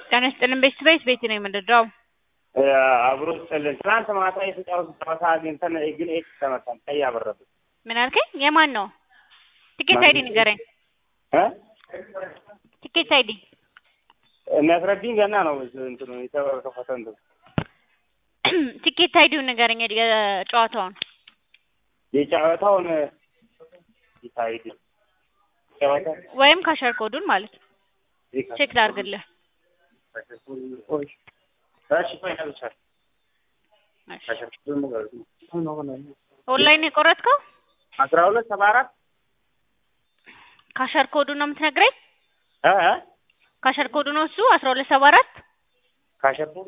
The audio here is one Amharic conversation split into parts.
ጤና ይስጥልን ቤት ቤት ቤት ነው የምንረዳው። አብሮ ስጥልን ትናንት ማታ የተጫወቱ ጨዋታ አግኝተን ግን ኤክስ ተመታን። ቀይ አበረብን ምን አልከኝ? የማን ነው? ቲኬት አይዲ ንገረኝ። እ ቲኬት አይዲ የሚያስረድኝ ገና ነው እንትኑ የተከፈተ እንትኑ ቲኬት አይዲውን ንገረኝ። የጨዋታውን የጨዋታውን ይታይድ ጨዋታ ወይም ካሸር ኮዱን ማለት ነው። ቼክ ላድርግልህ። እሺ ቆይ ነብቻል ኦንላይን የቆረጥከው አስራ ሁለት ሰባ አራት ካሸር ኮዱን ነው የምትነግረኝ? እ እ ካሸር ኮዱ ነው እሱ አስራ ሁለት ሰባ አራት ካሸርኩ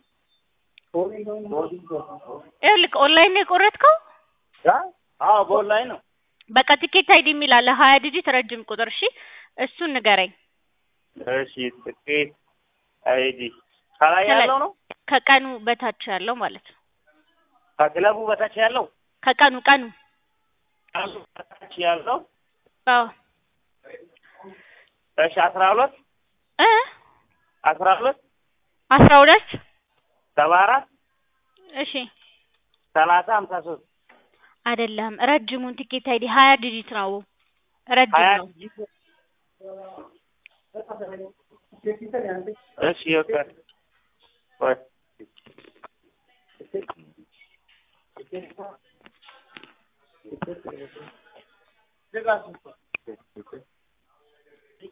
ይኸውልህ ኦንላይን ነው የቆረጥከው። አዎ በኦንላይን ነው። በቃ ቲኬት አይዲ የሚል አለ ሀያ ዲጂት ረጅም ቁጥር። እሺ እሱን ንገረኝ። እሺ ጥቂት አይዲ ከላይ ያለው ነው ከቀኑ በታች ያለው ማለት ነው። ከክለቡ በታች ያለው ከቀኑ ቀኑ ከሱ በታች ያለው አዎ እሺ አስራ ሁለት እ አስራ ሁለት አስራ ሁለት ሰባ አራት እሺ ሰላሳ ሀምሳ ሶስት አይደለም ረጅሙን ቲኬት አይዲ ሀያ ዲጂት ነው። ረጅም ሀያ ነው። እሺ ይወጣል ወይ